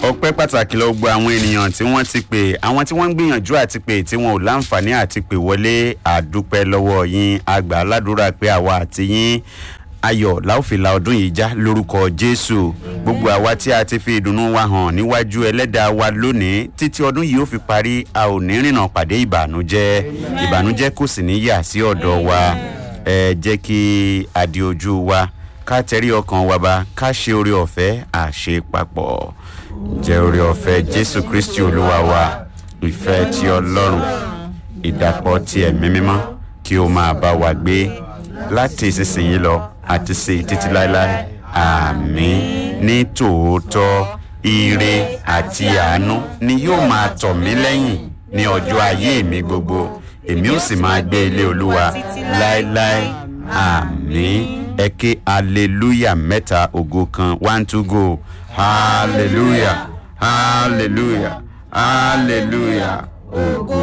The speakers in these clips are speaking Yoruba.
ọpẹ́ pàtàkì lọ gbọ́ àwọn ènìyàn tí wọ́n ti pè àwọn tí wọ́n ń gbìyànjú àti pè tí wọn ò láǹfààní àti pè wọlé àdúpẹ́ lọ́wọ́ yín àgbà aládùúrà pé àwa àti yín ayọ̀ láòfìlà ọdún yìí já lórúkọ jésù gbogbo àwa tí a ti fi ìdùnnú wa hàn níwájú ẹlẹ́dàá wa lónìí títí ọdún yìí ó fi parí a ò ní rìnnà pàdé ìbànújẹ́ ìbànújẹ́ kò sì ní yà sí ọ̀dọ̀ wa ẹ jẹ́ kí adé ojú wa ká tẹ̀rí ọkàn wa bá ká ṣe oore ọ̀fẹ́ àṣepapọ̀ jẹ́ oore ọ̀fẹ́ jésù kristi olúwa wa ìfẹ́ ti ọlọ́run ìdàpọ̀ ti ẹ̀mí mímọ́ kí o máa bá wa gbé láti ìsinsìnyí lọ àti sí títí láéláé àmì ní tòótọ́ ire àti àánú ni yóò máa tọ̀ mí lẹ́yìn ní ọjọ́ ayé mi gbogbo èmi ó sì máa gbé ilé olúwa láéláé àmì ẹ ké hallelujah mẹ́ta ògo kan one two go hallelujah hallelujah hallelujah ògo.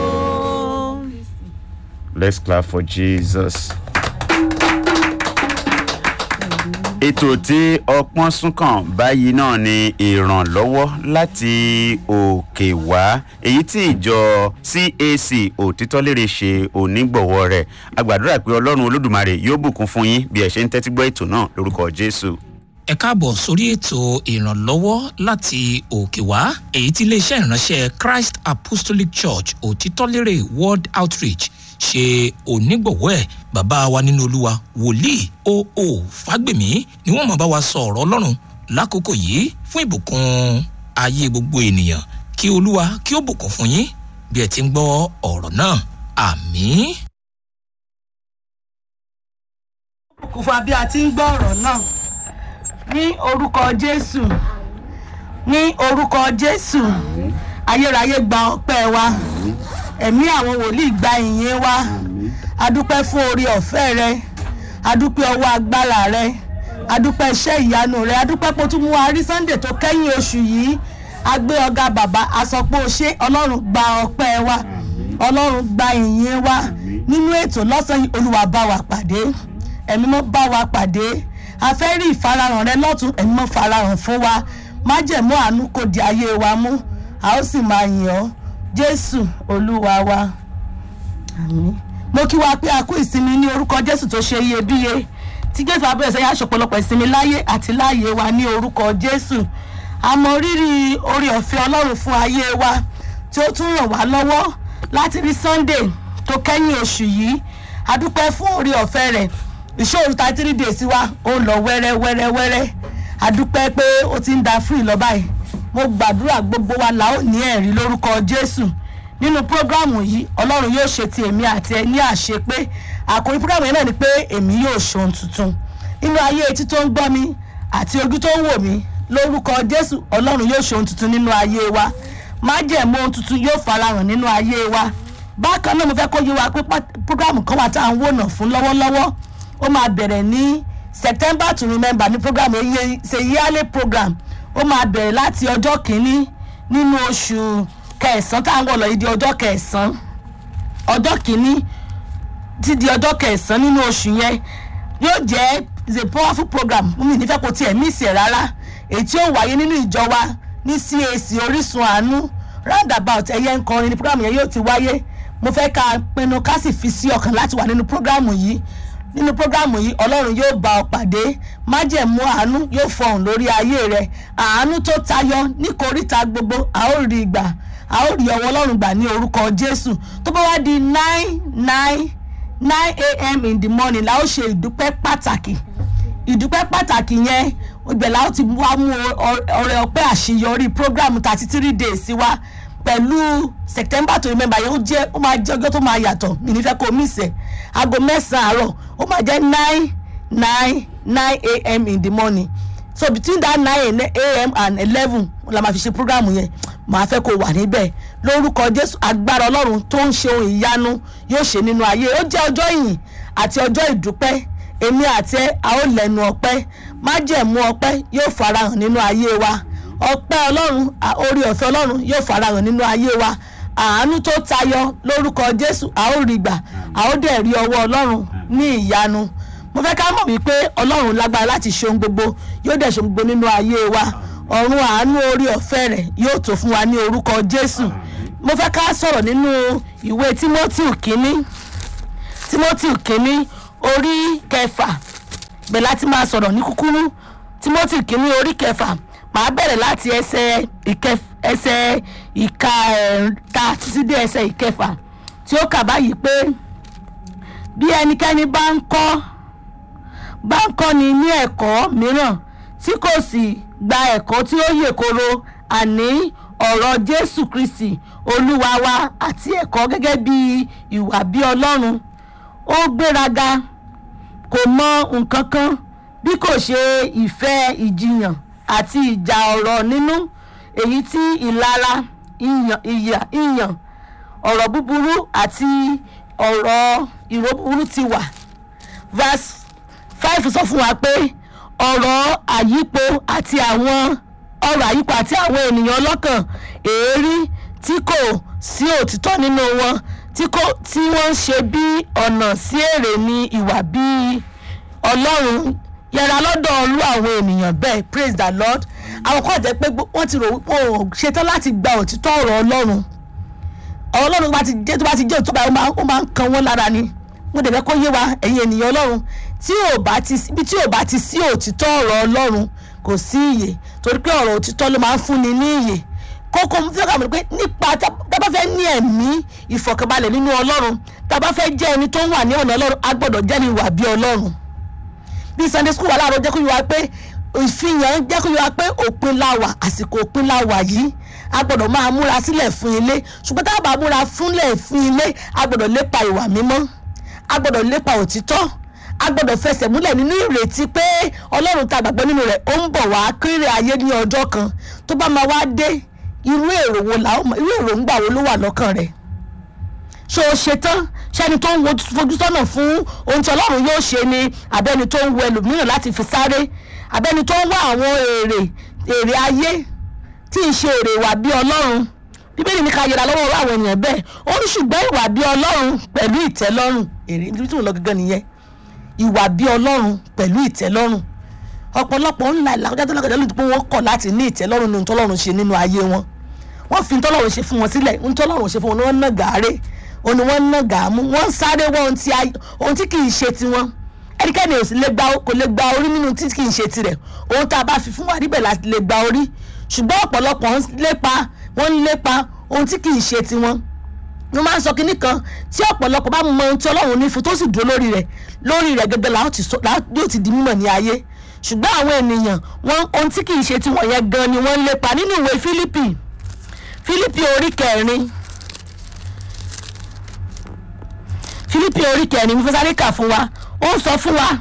Let's clap for Jesus. ètò tí ọpọ́n sún kàn báyìí náà ni ìrànlọ́wọ́ láti òkè wá èyí tí ìjọ cac òtítọ́lérè ṣe onígbọ̀wọ́ rẹ̀ agbàdúrà pé ọlọ́run olódùmarè yóò bùkún fún yín bí ẹ ṣe ń tẹ́tí gbọ́ ètò náà lórúkọ jésù. ẹ káàbọ̀ sórí ètò ìrànlọ́wọ́ láti òkè wá èyí tí iléeṣẹ́ ìránṣẹ́ christ apostolic church òtítọ́lérè world outreach ṣe onígbọ̀wọ́ ẹ̀ bàbá wa nínú olúwa wòlíì oo fágbèmí ni wọ́n máa bá wa sọ ọ̀rọ̀ ọlọ́run lákòókò yìí fún ìbùkún ayé gbogbo ènìyàn kí olúwa kí ó bùkún fún yín bí ẹ ti ń gbọ́ ọ̀rọ̀ náà àmì. kò fà bí a ti ń gbọ́ ọ̀rọ̀ náà ní orúkọ jésù ní orúkọ jésù ayérayé gba ọpẹ́ wa ẹ̀mí àwọn wòlíì gba ìyìn wa adúpẹ́ fún orí ọ̀fẹ́ rẹ adúpẹ́ ọwọ́ agbára rẹ adúpẹ́ iṣẹ́ ìyanu rẹ adúpẹ́ pé o tún mú wa rí sunday tó kẹ́yìn oṣù yìí agbé ọ̀gá bàbá asọ̀pọ̀ ṣé ọlọ́run gba ọpẹ́ wa ọlọ́run gba ìyìn wa nínú ètò lọ́sàn-án yìí olúwa bá wa pàdé ẹ̀mí mọ́ bá wa pàdé a fẹ́ rí ìfarahàn rẹ lọ́tún ẹ̀mí mọ́ farahàn fún wa májẹ̀mú àánú kò di ayé wa mú a ó sì máa yìn ọ́ jésù olúwa wa àmín mo kí wa pé a kú ìsinmi ní orúkọ jésù tó ṣe iyebíye tí jésù abẹ́rẹ́ sẹ́yìn aṣọ̀pọ̀lọpọ̀ ìsinmi láyé àti láàyè wa ní orúkọ jésù àmọ́ rírì orí ọ̀fẹ́ ọlọ́run fún ayé wa tí ó tún ràn wá lọ́wọ́ láti rí sunday tó kẹ́yìn oṣù yìí adúpẹ́ fún orí ọ̀fẹ́ rẹ̀ ìṣòro ta three days wa ó lọ wẹ́rẹ́ wẹ́rẹ́ wẹ́rẹ́ adúpẹ́ pé ó ti ń da free lọ báyìí mo gbàdúrà gbogbo wa là ó ní ẹ̀rí lórúkọ jésù nínú prógrámù yìí ọlọ́run yóò ṣe ti èmi àti ẹ ní àṣẹ pé àkòrí prógrámù yẹn náà ni pé èmi yóò ṣohun tuntun nínú ayé etí tó ń gbọ́ mi àti ojú tó ń wò mí lórúkọ jésù ọlọ́run yóò ṣohun tuntun nínú ayé wa májẹ̀mú ohun tuntun yóò farahàn nínú ayé wa bákan náà mo fẹ́ kó yé wa pé prógrámù kan wà tá à ń wònà fún lọ́wọ́lọ́wọ́ ó máa bẹ̀rẹ̀ ní september to remember ní prógrámù èyí ṣe yearly program ó máa bẹ̀rẹ̀ láti ọjọ́ kìíní nínú oṣù kẹsàn-án tá à ń wọ̀ lọ yìí di ọjọ́ kẹsàn-án ọjọ́ kìíní ti di ọjọ́ kẹsàn-án nínú oṣù yẹn yóò jẹ́ is a powerful program mi nífẹ̀ẹ́ kò tiẹ̀ mí ìsẹ̀ rárá èyí tí ó wáyé nínú ìjọ wa ní cac orísun àánú roundabout ẹ̀yẹ ńkọrin ní program yẹn yóò ti wáyé mo fẹ́ ká pinnu ká sì fi sí ọkàn láti wà nínú program yìí nínú prógámù yìí ọlọ́run yóò bá ọ pàdé májẹ̀mú àánú yóò fọhùn lórí ayé rẹ àánú tó tayọ ní koríta gbogbo a ó rí gbà a ó rí ọwọ́ ọlọ́run gbà ní orúkọ jésù tó bá wá di nine nine nine a.m. in the morning la ó ṣe ìdúpẹ́ pàtàkì ìdúpẹ́ pàtàkì yẹn ibẹ̀ la ó ti wá mú ọrẹ ọpẹ́ àṣeyọrí prógámù thirty three days wa pẹ̀lú september to remember yẹn ó jẹ́ ó máa jẹ́ ọjọ́ tó máa yàtọ̀ mi nífẹ̀ẹ́ kó mí sẹ̀ aago mẹ́sàn-án àárọ̀ ó máa jẹ́ nine nine nine a.m. in the morning so between that nine a.m. and eleven la máa fi ṣe program yẹn màá fẹ́ kó wà níbẹ̀ lórúkọ jésù agbára ọlọ́run tó ń ṣe ohun ìyanu yóò ṣe nínú ayé ó jẹ́ ọjọ́ ìyìn àti ọjọ́ ìdúpẹ́ èmi àti ẹ a ó lẹ́nu ọpẹ́ májẹ̀mú ọpẹ́ yóò farahàn nínú ayé wa ọpẹ́ ọlọ́run orí ọ̀fẹ́ ọlọ́run yóò farahàn nínú ayé wa àánú tó tayọ lórúkọ jésù a ó rí gbà a ó dẹ̀ rí ọwọ́ ọlọ́run ní ìyanu mo fẹ́ ká mọ̀ wípé ọlọ́run lágbára láti ṣe ohun gbogbo yóò dẹ̀ ṣe ohun gbogbo nínú ayé wa ọ̀run àánú orí ọ̀fẹ́ rẹ̀ yóò tó fún wa ní orúkọ jésù mo fẹ́ ká sọ̀rọ̀ nínú ìwé timothy kínní timothy kínní orí kẹfà bẹ̀ láti máa sọ̀rọ̀ ní kúkúrú timothy kínní orí kẹfà màá bẹ̀rẹ̀ láti ẹsẹ̀ ìkẹf- ẹsẹ̀ ìkẹta títí dé ẹsẹ̀ ìkẹfà tí ó kà báyìí pé bí ẹnikẹ́ni bá ń kọ́ bá ń kọ́ni ní ẹ̀kọ́ mìíràn tí kò sì gba ẹ̀kọ́ tí ó yè koro àní ọ̀rọ̀ jésù kristi olúwa wa àti ẹ̀kọ́ gẹ́gẹ́ bí ìwà bí ọlọ́run ó gbéraga kò mọ nǹkan kan bí kò ṣe ìfẹ́ ìjiyàn àti ìjà ọ̀rọ̀ nínú èyí tí ìlara ìyàn ìyà- ìyàn ọ̀rọ̀ búburú àti ọ̀rọ̀ ìró búburú ti wà verse five sọ fún wa pé ọ̀rọ̀ àyípo àti àwọn ọ̀rọ̀ àyípo àti àwọn ènìyàn ọlọ́kàn èérí tí kò sí òtítọ́ nínú wọn tí kò tí wọ́n ń ṣe bí ọ̀nà sí èrè ní ìwà bí ọlọ́run yẹra lọ́dọ̀ ọlú àwọn ènìyàn bẹ́ẹ̀ praise the lord àwọn kan jẹ́ pé wọ́n ti rò wípé wọn ò ṣetán láti gba òtítọ́ ọ̀rọ̀ ọlọ́run ọ̀rọ̀ ọlọ́run tó bá ti jẹ́ tó bá ti jẹ́ òtítọ́ báyìí ó máa- ó máa ń kan wọ́n lára ni mo dẹ̀ fẹ́ kó yé wa ẹ̀yin ènìyàn ọlọ́run tí ò bá ti bí tí ò bá ti sí òtítọ́ ọ̀rọ̀ ọlọ́run kò sí ìyè torí pé ọ̀rọ̀ òtítọ́ ló máa ń fúnni ní ìyè kókó mo fẹ́ kà mọ̀ pé nípa tá tá bá fẹ́ ní ẹ̀mí ìfọ̀kànbalẹ̀ nínú ọlọ́run tá bá fẹ́ jẹ́ ẹni tó ń wà ní ọ̀nà ọlọ́run a gbọ́dọ̀ jẹ́ ní ìwà bí ọlọ́run bí sunday school wà láàárọ̀ jẹ́ kó yé wa pé ìfihàn jẹ́ kó yé wa pé òpin la wà àsìkò òpin la wà yìí a gbọ́dọ̀ máa múra sílẹ̀ fún ilé ṣùgbọ́n tá a bá múra fúnlẹ̀ fún ilé a gbọ́dọ̀ lépa ìwà mímọ́ a gbọ́dọ̀ lépa òtítọ́ a gbọ́dọ̀ fẹsẹ̀ múlẹ̀ nínú ìrètí pé ọlọ́run tá a gbàgbọ́ nínú rẹ̀ ó ń bọ̀ wá kéré ayé ní ọjọ́ kan tó bá máa wá dé irú èrò wo là ó mọ irú èròǹgbà wo ló wà lọ́kàn rẹ̀ ṣé o ṣe tán ṣẹ́ni tó ń wo fojú sọ́nà fún ohun tí ọlọ́run yóò ṣe ni àbẹ́ni tó ń wo ẹlòmíràn láti fi sáré àbẹ́ni tó ń wá àwọn èrè èrè ayé tí ì ṣe èrè ìwà bí ọlọ́run bíbélì ní ká yẹra lọ́wọ́ àwọn ènìyàn bẹ́ẹ̀ ó ní ṣùgbọ́n ìwà bí ọlọ́run pẹ̀lú ìtẹ́lọ́rùn èrè níbi tí mo lọ gangan nìyẹn ìwà bí ọlọ́run pẹ̀lú ìtẹ́lọ́rùn ọ̀pọ̀lọpọ̀ ńlá ìlàkọjá tó lọ́kọ̀já lónìí pé wọ́n kọ̀ láti ní ìtẹ́lọ́rùn ní ntọ́lọ́run ṣe nínú ayé wọn wọ́n fi ntọ́lọ́run ṣe fún wọn sílẹ̀ ntọ́lọ́run ṣe fún wọn ni wọ́n ń ná gàárè òun ni wọ́n ń ná gàámú wọ́n ń sáré wọ́n ohun tí ay- ohun tí kì í ṣe tiwọn ẹnikẹ́ni ò sì lè gba kò lè gba orí nínú tí kì í ṣe tirẹ̀ ohun tá a bá fi fún wa níbẹ̀ láti lè gba orí ṣùgbọ́n ọ̀pọ̀lọpọ̀ ń lépa wọ́n ń lépa ohun tí kì í ṣe tiwọn mo máa ń sọ kinní kan tí ọ̀pọ̀lọpọ̀ bá mọ ohun tí ọlọ́run ní fún tó sì dúró lórí rẹ̀ lórí rẹ̀ gẹ́gẹ́ la ó ti sọ- la yóò ti di mímọ̀ ní ayé ṣùgbọ́n àwọn ènìyàn wọn ohun tí kì í ṣe tiwọn yẹn gan ni wọ́n ń lépa nínú ìwé fílípì fílípì orí kẹrin fílípì orí kẹrin mo fẹ́ sáré kà fún wa ó ń sọ fún wa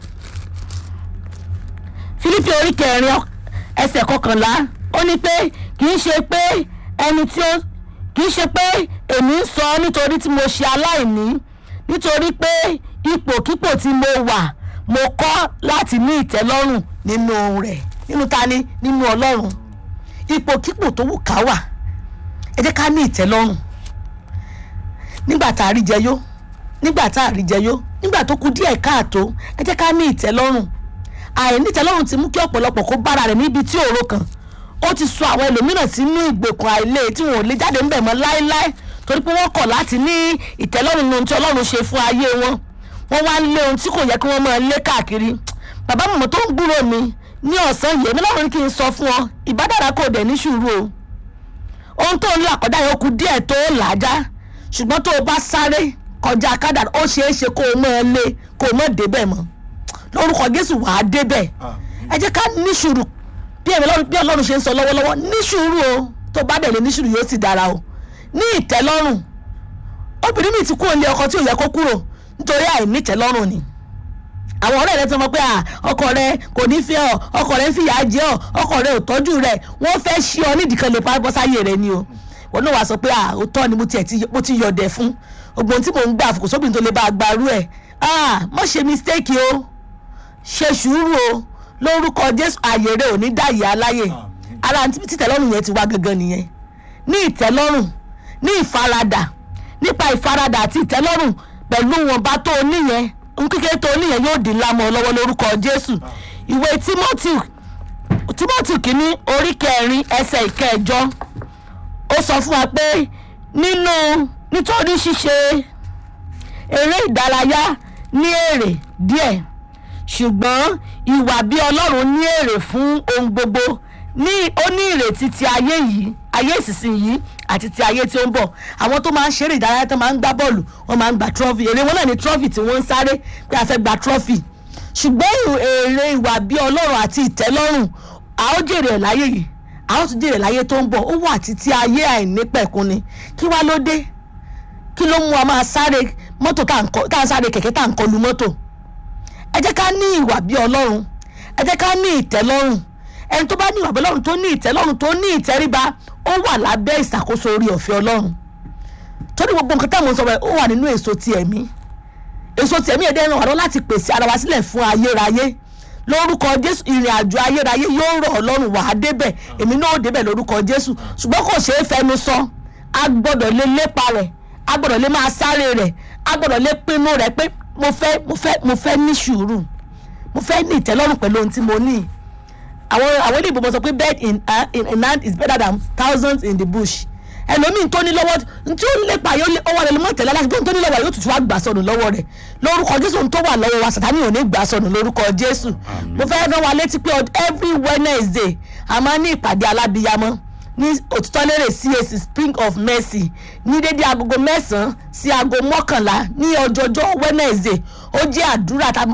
fílípì orí kẹrin ọ- ẹsẹ̀ kọkànlá ó ní pé kì í ṣe pé ẹni tí ó kì í ṣe pé èmi ń sọ nítorí tí mo ṣe aláìní nítorí pé ipòkípò tí mo wà mo kọ́ láti ní ìtẹ́lọ́rùn nínú rẹ̀ nínú tani nínú ọlọ́run ipòkípò tó wù ká wà ẹ jẹ́ ká ní ìtẹ́lọ́rùn nígbà tá a rí jẹyó nígbà tá a rí jẹyó nígbà tó kù díẹ̀ káàtó ẹ jẹ́ ká ní ìtẹ́lọ́rùn àìní ìtẹ́lọ́rùn ti mú kí ọ̀pọ̀lọpọ̀ kó bára rẹ̀ níbi tí òro kan ó ti sọ àwọn ẹlòmíràn sínú ìgbèkùn àìlè tí wọn ò lè jáde ńbẹ̀ mọ́ láéláé torí pé wọ́n kọ̀ láti ní ìtẹ́lọ́rùn nínú ohun tí ọlọ́run ṣe fún ayé wọn wọ́n wá ń lé ohun tí kò yẹ kí wọ́n máa lé káàkiri bàbá mọ̀mọ́ tó ń gbúrò mi ní ọ̀sán yìí èmi láwọn ní kí n sọ fún ọ ìbádàrá kò dẹ̀ ní sùúrù o ohun tó ń là kọjá yẹn ó kù díẹ̀ tó làájá ṣùgbọ́n tó o bá sáré kọjá kádà ó ṣeé ṣe kó o mọ̀ ẹ́ lé kó o mọ̀ débẹ̀ mọ́ lórúkọ jésù wàá débẹ̀ ẹ jẹ́ ká ní sùúrù bí ẹ̀mí ọlọ́run bí ọlọ́run ṣe ń sọ lọ́wọ́lọ́wọ́ ní sùúrù o tó bá dẹ̀ lé ní sùúrù yóò sì dára o ní ìtẹ́lọ́rùn obìnrin mi ti kúrò ní ọkọ tí ò yẹ kó kúrò nítorí àìní ìtẹ́lọ́rùn ni àwọn ọ̀rẹ́ rẹ ti mọ̀ pé à ọkọ rẹ kò ní fẹ́ ọ ọkọ rẹ ń fìyà jẹ ọ ọkọ rẹ ò tọ́jú rẹ wọ́n fẹ́ ṣí ọ nídìí kan lè pa bọ́sáyé rẹ ni o wọn náà wàá sọ pé à òótọ́ ni mo tiẹ̀ ti mo ti yọ̀dẹ̀ fún ogbon tí mò ń gbà kò sóbìnrin tó lè bá a gbarú ẹ̀ ah mọ̀ ṣe mistake o ṣe sùúrù o lórúkọ jésù ààyè rẹ ò ní dáyé aláyè ara tí títẹ́lọ́rùn yẹn ti wá gangan nìyẹn ní ìtẹ́lọ́rùn ní ìfaradà nípa ìfaradà àti ìtẹ́lọ́rùn pẹ̀lú wọn bá tó o níyẹn n kékeré tó o níyẹn yóò dín lámọ́ ọ lọ́wọ́ lórúkọ jésù ìwé timothy timothy kìíní orí kẹrin ẹsẹ̀ ìkẹjọ ó sọ fún wa pé nínú nítorí ṣíṣe eré ìdárayá ní èrè díẹ̀ ṣùgbọ́n ìwà bí ọlọ́run ní èrè fún ohun gbogbo ní ó ní ìrètí ti ayé yìí ayé ìsinsìnyí àti ti ayé tí ó ń bọ̀ àwọn tó máa ń ṣeré ìdárayá tó máa ń gbá bọ́ọ̀lù wọ́n máa ń gba trọ́fì èrè wọn náà ní trọ́fì tí wọ́n ń sáré pé a fẹ́ gba trọ́fì ṣùgbọ́n èrè ìwà bí ọlọ́run àti ìtẹ́lọ́rùn a ó jèrè ẹ̀ láyé yìí a ó tún jèrè láyé tó ń bọ̀ ó wà títí ayé àìnípẹ̀kun ni kí wá ló dé kí ló mú wa máa sáré mọ́tò tá à ń sáré kẹ̀kẹ́ tá à ń kọlu mọ́tò ẹ jẹ́ ká ní ìwà bí ọlọ́run ẹ jẹ́ ká ní ìtẹ́lọ́rùn ẹni tó bá ní ìwà bí ọlọ́run tó ní ìtẹ́lọ́rùn tó ní ìtẹríba ó wà lábẹ́ ìṣàkóso orí ọ̀fẹ́ ọlọ́run torí gbogbo nǹkan táwọn sọ ó wà nínú èso ti ẹ̀mí èso ti ẹ̀mí ẹ̀dẹ́ ràn wá lọ láti pèsè ara wa sílẹ̀ fún ayérayé lórúkọ jésù ìrìn àjò ayérayé yóò rọ̀ ọlọ́run wà á débẹ̀ èmi náà ó débẹ̀ lórúkọ jésù ṣùgbọ́n kò ṣeé fẹnu sọ a gbọ́dọ̀ lé lépa rẹ̀ a gbọ́dọ̀ lé máa sáré rẹ̀ a gbọ́dọ̀ lé pinnu rẹ̀ pé mo fẹ́ mo fẹ́ mo fẹ́ ní sùúrù mo fẹ́ ní ìtẹ́lọ́rùn pẹ̀lú ohun tí mo ní àwọn àwọn ilé ìbomọ sọ pé bird in, uh, in, in hand is better than thousands in the bush ẹlòmíì tó ní lọ́wọ́ tí ó lépa yóò lé ọwọ́ rẹ̀ ló mọ̀ tẹ̀lé aláṣẹ tó ní lọ́wọ́ yóò tutù wá gbà sọnù lọ́wọ́ rẹ̀ lórúkọ jésù tó wà lọ́wọ́ wa sàtánì ò ní gbà sọnù lórúkọ jésù mo fẹ́ rán wa létí pé every wednesday a máa ní ìpàdé alábíyamọ ní òtítọ́ lérè cac spring of mercy ní dédé agogo mẹ́sàn-án sí aago mọ́kànlá ní ọjọ́jọ́ wednesday ó jẹ́ àdúrà tá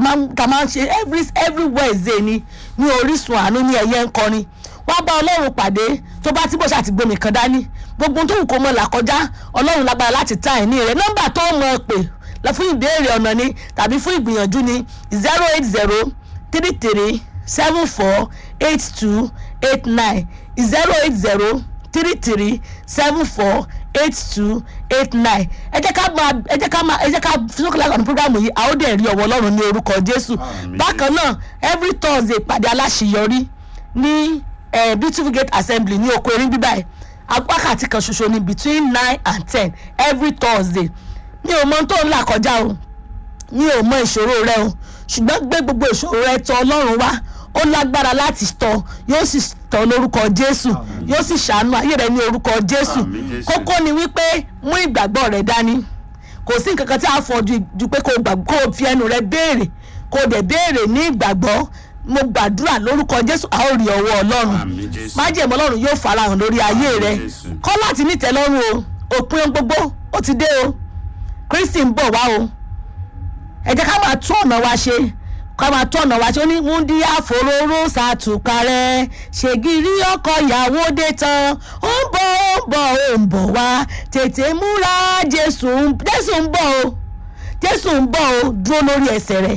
a máa ń ṣe every every wednesday ni ní orísun àánú ní ẹ̀yẹ ń kọrin wá bá ọlọ́run pàdé tó bá tí bó ṣe àti gbomi kan dání gbogbo tó wù kó mọ là kọjá ọlọ́run lágbára láti ta ẹ̀ ní rẹ̀ nọ́mbà tó mọ̀ pé lọ fún ìbéèrè ọ̀nà ni tàbí fún ìgbìyànjú ni zero eight zero three three seven four eight two eight nine zero eight zero three three seven four eight two eight nine ẹ jẹ́ ká máa ẹ jẹ́ ká máa ẹ jẹ́ ká fúnukúlá ọ̀nà programu yìí àwọn òde ẹ̀rí ọ̀wọ́ ọlọ́run ní orúkọ jésù bákan náà every thursday ìpàdé aláṣeyọrí ní uh, beautiful gate assembly ní oko erin bíbá ẹ̀ wákàtí kan ṣoṣo ní between nine and ten every thursday mi ò mọ tó ń là kọjá o mi ò mọ ìṣòro rẹ o ṣùgbọ́n gbé gbogbo ìṣòro rẹ tọ̀ ọlọ́run wá ó lágbára láti tọ̀ yóò sì tọ̀ lórúkọ jésù yóò sì ṣàánú ayé rẹ ní orúkọ jésù kókó ni wípé mú ìgbàgbọ́ rẹ dání kò sí nǹkan kan tí a fọ ju pé kó o fi ẹnu rẹ béèrè kó o dẹ̀ béèrè ní ìgbàgbọ́ mo gbàdúrà lórúkọ jésù a ó rí ọwọ́ ọlọ́run májèmọ́ ọlọ́run yóò farahàn lórí ayé rẹ kọ́ láti nítẹ̀lọ́rùn o òpin ohun gbogbo ó ti dé o kristi ń bọ̀ wá o ẹ jẹ́ ká máa tún ọ̀nà wa ṣe ká máa tún ọ̀nà wa ṣe ó ní wúndí àforóró ṣàtúparẹ́ ṣègìrì ọkọ̀ ìyàwó dé tán ó ń bọ̀ ó ń bọ̀ ó ń bọ̀ wá tètè múra jésù jésù ń bọ̀ o jésù ń bọ̀ o dúró lórí ẹsẹ̀ rẹ̀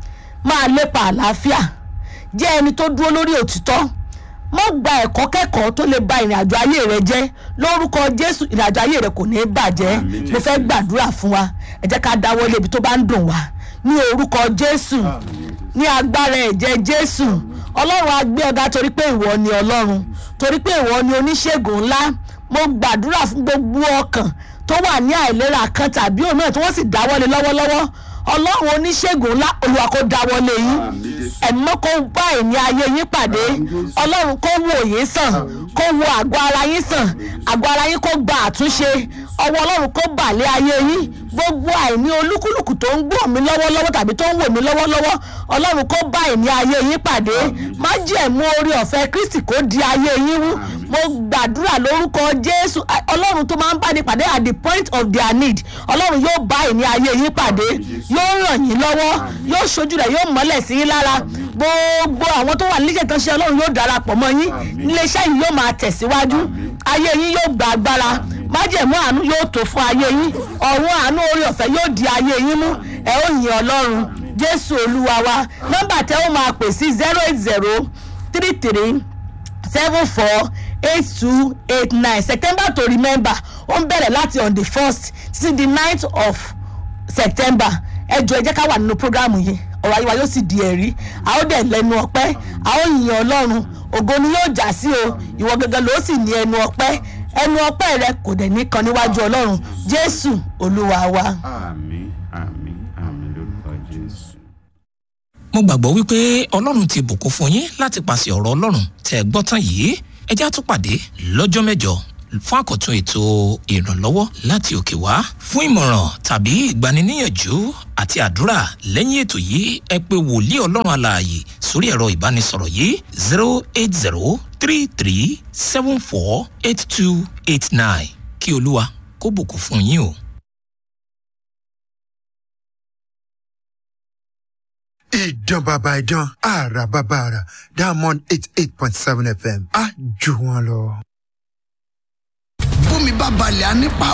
máa lépa àlàáfíà jẹ́ ẹni tó dúró lórí òtítọ́ mọ́ gba ẹ̀kọ́ kẹ́kọ̀ọ́ tó lè ba ìrìn àjò ayé rẹ jẹ́ lórúkọ jésù ìrìn àjò ayé rẹ kò ní í bàjẹ́ mo fẹ́ gbàdúrà fún wa ẹ jẹ́ ká dáwọ́ lé ibi tó bá ń dùn wá ní orúkọ jésù ní agbára ẹ̀jẹ̀ jésù ọlọ́run á gbé ọ̀gá torí pé ìwọ ni ọlọ́run torí pé ìwọ ni oníṣègùn ńlá mo gbàdúrà fún gbogbo ọkàn tó wà ní àìlera kan tàbí òun náà tí wọ́n sì dáwọ́lé lọ́wọ́lọ́wọ́ ọlọ́run oníṣègùn ńlá olúwa kó dáwọ́lé yín ẹ̀mọ́ kó bá ìní ayé yín pàdé ọlọ́run kó wò yín sàn kó wo àgọ́ ara yín sàn àgọ́ ara yín kó gba àtúnṣe ọwọ́ ọlọ́run kó bà lé ayé yín gbogbo àìní olúkúlùkù tó ń gbọ́ mi lọ́wọ́lọ́wọ́ tàbí tó ń wò mí lọ́wọ́lọ́wọ́ ọlọ́run kó bá ìní ayé yín pàdé má jẹ̀mú orí ọ̀fẹ́ kristi kó di ayé yín wú mo gbàdúrà lórúkọ jésù ọlọ́run tó máa ń bá ní pàdé at the point of their need ọlọ́run yóò bá ìní ayé yín pàdé yóò ràn yín lọ́wọ́ yóò ṣojú rẹ̀ yóò mọ́lẹ̀ sí yín lára gbogbo àwọn tó wà nílé ìtàn ṣe ọlọ́run yóò darapọ̀ mọ́ yín iléeṣẹ́ yìí yóò máa tẹ̀síwájú ayé yín yóò gba agbára májẹ̀mú àánú yóò tó fún ayé yín ọ̀run àánú orí ọ̀fẹ́ yóò di ayé yín mú ẹ̀ ó yin ọlọ́run jésù olúwa wa nọ́mbà tẹ́ ó máa pè sí zero eight zero three three seven four eight two eight nine september to remember ó ń bẹ̀rẹ̀ láti on the first till the ninth of september ẹ jọ ẹ jẹ́ ká wà nínú programu yìí ọ̀rọ̀ ayé wa yóò sì di ẹ̀rí a ó dẹ̀ lẹ́nu ọpẹ́ a ó yin ọlọ́run ògo ni yóò já sí o ìwọ gẹ́gẹ́ ló sì ní ẹnu ọpẹ́ ẹnu ọpẹ́ rẹ kò dẹ̀ ní kan níwájú ọlọ́run jésù olúwa wa. àmín àmín àmín lórúkọ jésù. mo gbàgbọ́ wípé ọlọ́run ti bùkún fún yín láti pàṣẹ ọ̀rọ̀ ọlọ́run tẹ́ ẹ gbọ́ tán yìí ẹ já tún pàdé lọ́jọ́ mẹ́jọ fún àkọ́tún ètò ìrànlọ́wọ́ láti òkè wá fún ìmọ̀ràn tàbí ìgbaniníyànjú àti àdúrà lẹ́yìn ètò yìí ẹ pé wòlíì ọlọ́run alààyè sórí ẹ̀rọ ìbánisọ̀rọ̀ yìí zero eight zero three three seven four eight two eight nine kí olúwa kó bùkún fún yín o. ìdán bàbá ìdán àrà bàbá àrà diamond eight eight point seven fm á jù wọn lọ. bómi bá balẹ̀ á nípa